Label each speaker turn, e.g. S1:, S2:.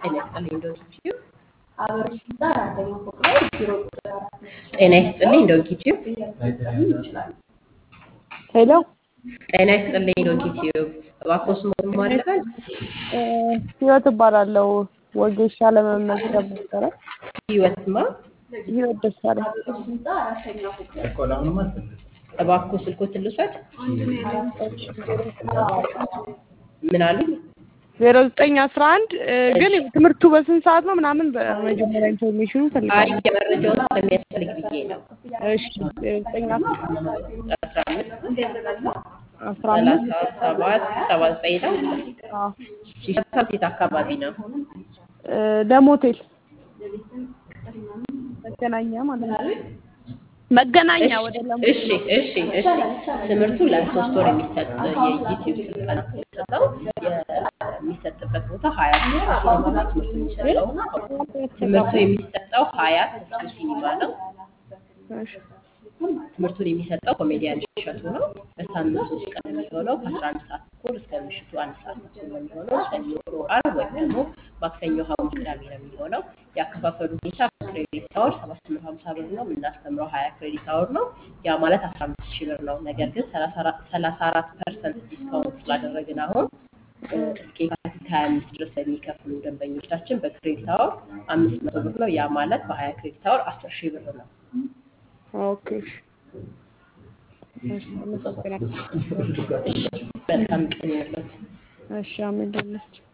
S1: ጤና ይስጥልኝ ዶንኪ ቲዩብ ጤና ይስጥልኝ ዶንኪ ቲዩብ
S2: ሄሎ
S1: ጤና ይስጥልኝ ዶንኪ ቲዩብ እባክዎ ስሞትን ማን ልበል?
S2: ህይወት እባላለሁ። ወጌሻ ለመመዝገብ ነበረ።
S1: ህይወትማ
S2: ህይወት ደሳለኝ
S1: እባክዎ ስልክዎትን ልውሰድ? ምን አሉኝ?
S2: ዜሮ ዘጠኝ አስራ አንድ ግን ትምህርቱ በስንት ሰዓት ነው ምናምን በመጀመሪያ ኢንፎርሜሽኑ
S1: አይ
S2: ፈልጋለሁ።
S1: የመረጃውን ስለሚያስፈልግ ብዬ ነው።
S2: እሺ ዜሮ ዘጠኝ አስራ
S1: አስራ አምስት
S2: አስራ አምስት
S1: ሰላሳ ሰባት ሰባ ዘጠኝ ነው።
S2: አዎ
S1: እሺ ሰብሰብ የት አካባቢ ነው?
S2: ለም ሆቴል መገናኛ ማለት ነው። መገናኛ ወደ ለም
S1: እሺ እሺ እሺ ትምህርቱ ለሶስት ወር የሚሰጥ የዩቲዩብ ስልጠና ነው የሚሰጠው። የሚሰጥበት ቦታ ሀያት ተስፎ ሲኒማ ነው ትምህርቱ የሚሰጠው። ትምህርቱ የሚሰጠው ሀያት ተስፎ ሲኒማ ነው።
S2: እሺ
S1: ትምህርቱን የሚሰጠው ኮሜዲያን እሸቱ ነው። በሳምንት ሶስት ቀን የሚሆነው ከአስራ አንድ ሰዓት ተኩል እስከ ምሽቱ አንድ ሰዓት ተኩል ነው የሚሆነው። ሰኞ፣ ዓርብ ወይም ደግሞ ማክሰኞ፣ ሐሙስ፣ ቅዳሜ ነው የሚሆነው። ያከፋፈሉ ሁኔታ በክሬዲት አወር ሰባት መቶ ሀምሳ ብር ነው። የምናስተምረው ሀያ ክሬዲት አወር ነው። ያ ማለት አስራ አምስት ሺህ ብር ነው። ነገር ግን ሰላሳ አራት ፐርሰንት ዲስካውንት ስላደረግን አሁን እስከ የካቲት ሀያ አምስት ድረስ ለሚከፍሉ ደንበኞቻችን በክሬዲት አወር አምስት መቶ ብር ነው። ያ ማለት በሀያ ክሬዲት አወር አስር ሺህ ብር ነው።
S2: ኦኬ እሺ አመሰግናለሁ።
S1: መልካም ቀን ይሁንልዎት።
S2: እሺ አሜን ደህና ነች።